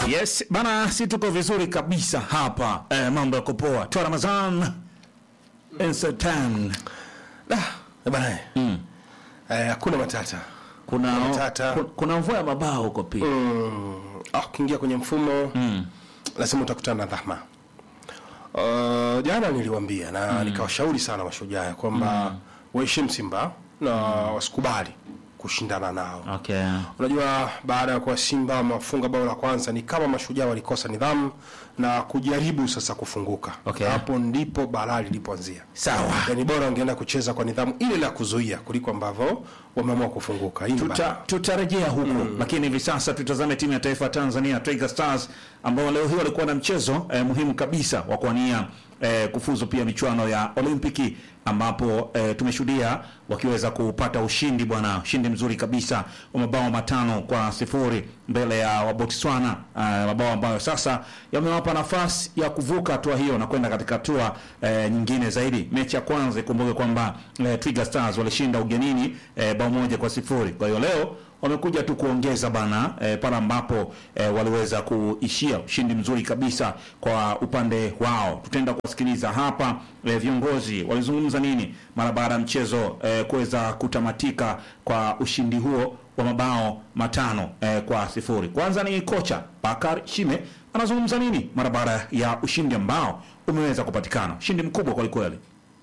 Yes bana, si tuko vizuri kabisa hapa eh, mambo yako poa. Toa Ramazan Sultan. Da, bana. Eh, hakuna matata. Kuna Matata. ku- kuna mvua ya mabao huko pia. Mm, ah, ukiingia kwenye mfumo lazima utakutana na dhahma. Uh, jana niliwaambia na nikawashauri sana mashujaa ya kwamba waheshimu Simba na wasikubali kushindana nao. Okay. Unajua, baada ya kuwa Simba wamewafunga bao la kwanza, ni kama mashujaa walikosa nidhamu na kujaribu sasa kufunguka. Okay. Hapo ndipo balaa lilipoanzia. Sawa. Yani bora wangeenda kucheza kwa nidhamu ile la kuzuia kuliko ambavyo wameamua kufunguka. Hii ni Tuta, balaa. tutarejea huko lakini hivi sasa tutazame timu ya taifa ya Tanzania Twiga Stars ambao leo hii walikuwa na mchezo eh, muhimu kabisa wa kuania eh, kufuzu pia michuano ya Olimpiki ambapo eh, tumeshuhudia wakiweza kupata ushindi bwana, ushindi mzuri kabisa wa mabao matano kwa sifuri mbele ya wa Botswana eh, mabao ambayo sasa yamewapa nafasi ya kuvuka hatua hiyo na kwenda katika hatua eh, nyingine zaidi. Mechi ya kwanza ikumbuke kwamba eh, Twiga Stars walishinda ugenini eh, bao moja kwa sifuri. Kwa hiyo leo wamekuja tu kuongeza bana eh, pale ambapo eh, waliweza kuishia ushindi mzuri kabisa kwa upande wao. Tutaenda kuwasikiliza hapa eh, viongozi walizungumza nini mara baada ya mchezo eh, kuweza kutamatika kwa ushindi huo wa mabao matano eh, kwa sifuri. Kwanza ni kocha Bakar Shime anazungumza nini mara baada ya ushindi ambao umeweza kupatikana, ushindi mkubwa kwelikweli.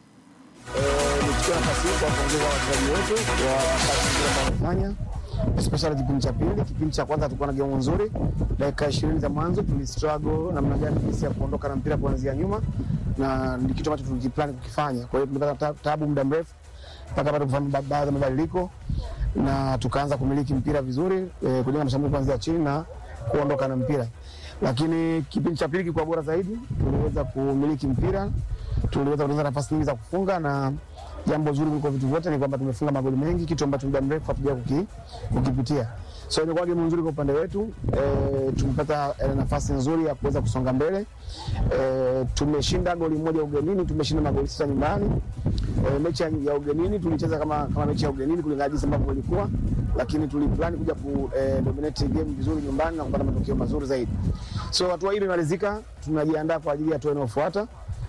nichukue nafasi hii kuwapongeza wachezaji wetu kwa kazi nzuri ambayo wamefanya especially kipindi cha pili. Kipindi cha kwanza tulikuwa na game nzuri, dakika ishirini za mwanzo tulistruggle namna gani jinsi ya kuondoka na mpira kuanzia nyuma, na ni kitu ambacho tulikiplan kukifanya. Kwa hiyo tumepata ta- taabu muda mrefu mpaka pale kufanya ba- baadhi ya mabadiliko na tukaanza kumiliki mpira vizuri eh, kujenga mashambulio kuanzia chini na kuondoka na mpira, lakini kipindi cha pili kilikuwa bora zaidi, tuliweza kumiliki mpira tuliweza kutengeneza nafasi nyingi za kufunga na jambo zuri kuliko vitu vyote ni kwamba tumefunga magoli mengi, kitu ambacho muda mrefu hatuja kuki, kukipitia. So imekuwa game nzuri kwa upande wetu e, tumepata e, nafasi nzuri ya kuweza kusonga mbele e, tumeshinda goli moja ugenini, tumeshinda magoli sita nyumbani. E, mechi ya ya ugenini tulicheza kama, kama mechi ya ugenini kulingana jinsi ambavyo ilikuwa, lakini tuliplani kuja ku e, dominate game vizuri nyumbani na kupata matokeo mazuri zaidi. So hatua hii imemalizika, tunajiandaa kwa ajili ya hatua inayofuata.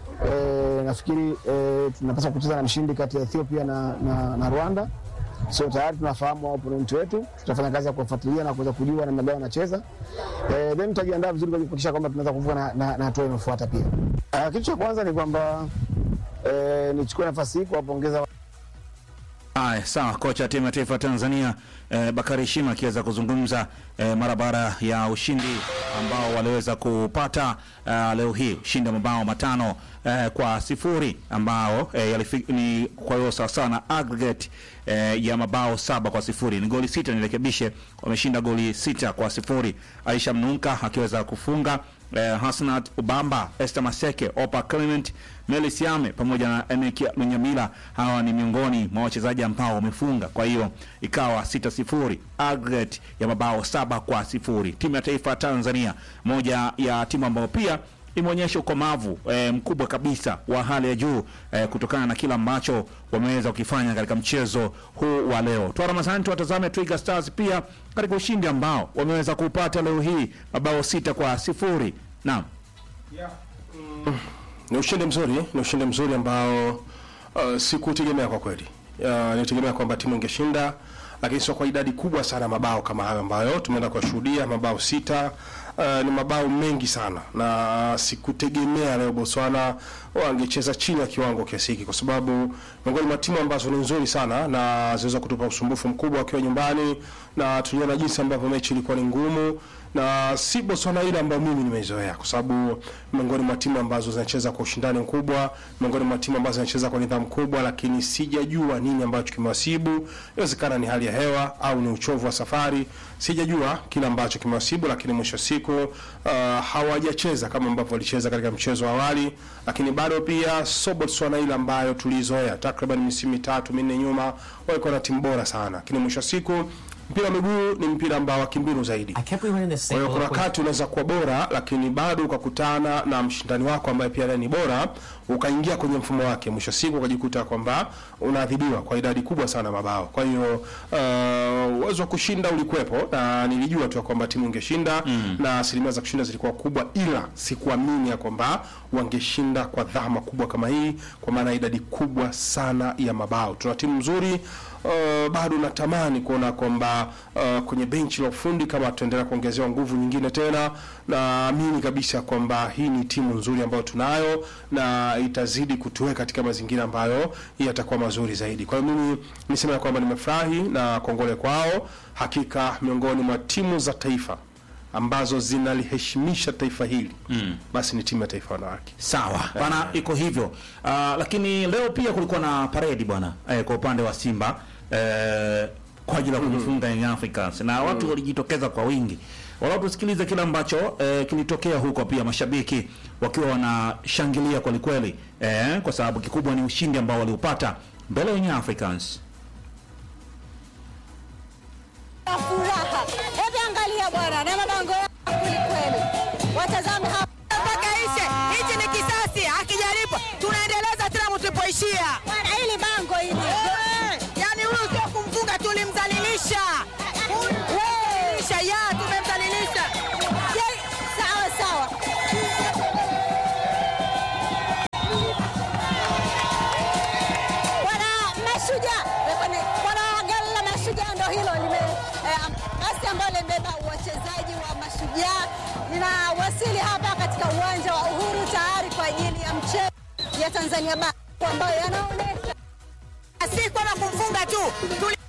E, nafikiri e, tunapaswa kucheza na mshindi kati ya Ethiopia na, na, na Rwanda. So tayari tunafahamu opponent wetu, tutafanya kazi ya kuwafuatilia na kuweza kujua namna gani wanacheza e, then tutajiandaa vizuri kwa kuhakikisha kwamba tunaweza kuvuka na, na, na hatua inayofuata pia. Uh, kitu cha kwanza ni kwamba e, nichukue nafasi hii kuwapongeza Haya, sawa. Kocha wa timu ya taifa ya Tanzania eh, Bakari Shima akiweza kuzungumza eh, mara baada ya ushindi ambao waliweza kupata eh, leo hii, ushindi wa mabao matano eh, kwa sifuri ambao eh, yalifi, ni kwa hiyo sawasawa na aggregate eh, ya mabao saba kwa sifuri ni goli sita, nirekebishe, wameshinda goli sita kwa sifuri. Aisha Mnunka akiweza kufunga eh, Hasnat Ubamba, Esther Maseke, Opa Clement, Meli Siame pamoja na Enekia Lunyamila. Hawa ni miongoni mwa wachezaji ambao wamefunga, kwa hiyo ikawa sita sifuri, aggregate ya mabao saba kwa sifuri. Timu ya taifa ya Tanzania, moja ya timu ambayo pia imeonyesha ukomavu eh, mkubwa kabisa wa hali ya juu eh, kutokana na kile ambacho wameweza kukifanya katika mchezo huu wa leo. Toa Ramadhani, tuwatazame Twiga Stars pia katika ushindi ambao wameweza kupata leo hii mabao sita kwa sifuri. Naam. Ni ushindi mzuri, ni ushindi mzuri ambao uh, sikutegemea kwa kweli. Uh, nilitegemea kwamba timu ingeshinda, lakini sio kwa idadi kubwa sana mabao kama hayo ambayo tumeenda kuwashuhudia, mabao sita. Uh, ni mabao mengi sana na sikutegemea leo Botswana wangecheza chini ya kiwango kiasi hiki, kwa sababu miongoni mwa timu ambazo ni nzuri sana na zinaweza kutupa usumbufu mkubwa wakiwa nyumbani, na tuliona jinsi ambavyo mechi ilikuwa ni ngumu na si Botswana ile ambayo mimi nimeizoea, kwa sababu miongoni mwa timu ambazo zinacheza kwa ushindani mkubwa, miongoni mwa timu ambazo zinacheza kwa nidhamu kubwa, lakini sijajua nini ambacho kimewasibu. Inawezekana ni hali ya hewa au ni uchovu wa safari, sijajua kile ambacho kimewasibu, lakini mwisho wa siku uh, hawajacheza kama ambavyo walicheza katika mchezo wa awali, lakini bado pia so Botswana ile ambayo tulizoea takriban misimu mitatu minne nyuma, walikuwa na timu bora sana, lakini mwisho wa siku mpira wa miguu ni mpira ambao wa kimbinu zaidi. I kept rerunning the Kwa same hiyo kuna look with- wakati unaweza kuwa bora lakini bado ukakutana na mshindani wako ambaye pia naye ni bora, ukaingia kwenye mfumo wake, mwisho wa siku ukajikuta kwamba unaadhibiwa kwa idadi kubwa sana ya mabao. Kwa hiyo uh, uwezo wa kushinda ulikuwepo na nilijua tu ya kwamba timu ingeshinda na asilimia za kushinda zilikuwa kubwa, ila sikuamini ya kwamba wangeshinda kwa dhama kubwa kama hii, kwa maana ya idadi kubwa sana ya mabao. Tuna timu nzuri uh, bado natamani kuona kwamba uh, kwenye benchi la ufundi kama tutaendelea kuongezewa nguvu nyingine tena, naamini kabisa kwamba hii ni timu nzuri ambayo tunayo na itazidi kutuweka katika mazingira ambayo yatakuwa mazuri zaidi. Kwa hiyo mimi niseme ya kwamba nimefurahi na kongole kwao, hakika miongoni mwa timu za taifa ambazo zinaliheshimisha taifa hili mm. basi ni timu ya taifa wanawake. Sawa bana, iko hivyo. Ah, lakini leo pia kulikuwa na paredi bwana eh, kwa upande wa Simba eh, kwa ajili ya kujifunga Young Africans na watu walijitokeza kwa wingi. Wala tusikilize kile ambacho eh, kilitokea huko, pia mashabiki wakiwa wanashangilia kweli kweli eh, kwa sababu kikubwa ni ushindi ambao waliupata mbele ya Young Africans. furaha. Hebu angalia bwana, na mabango yao kweli kweli. Watazame hapa mpaka ishe. Hichi ni kisasi, akijaribu tunaendeleza tena tulipoishia. Bwana, hili bango hili. Yaani huyu sio kumfunga, tulimdhalilisha. Tulimdhalilisha, ya tumemdhalilisha. Je, Sawa sawa. Bwana Mashujaa, Bwana bwana gari la Mashujaa ndo hilo lime eh, basi ambalo limebeba wachezaji wa Mashujaa linawasili hapa katika uwanja wa Uhuru tayari kwa ajili ya mchezo ya Tanzania Bara ambayo yanaonyesha si kwamba kumfunga tu tuli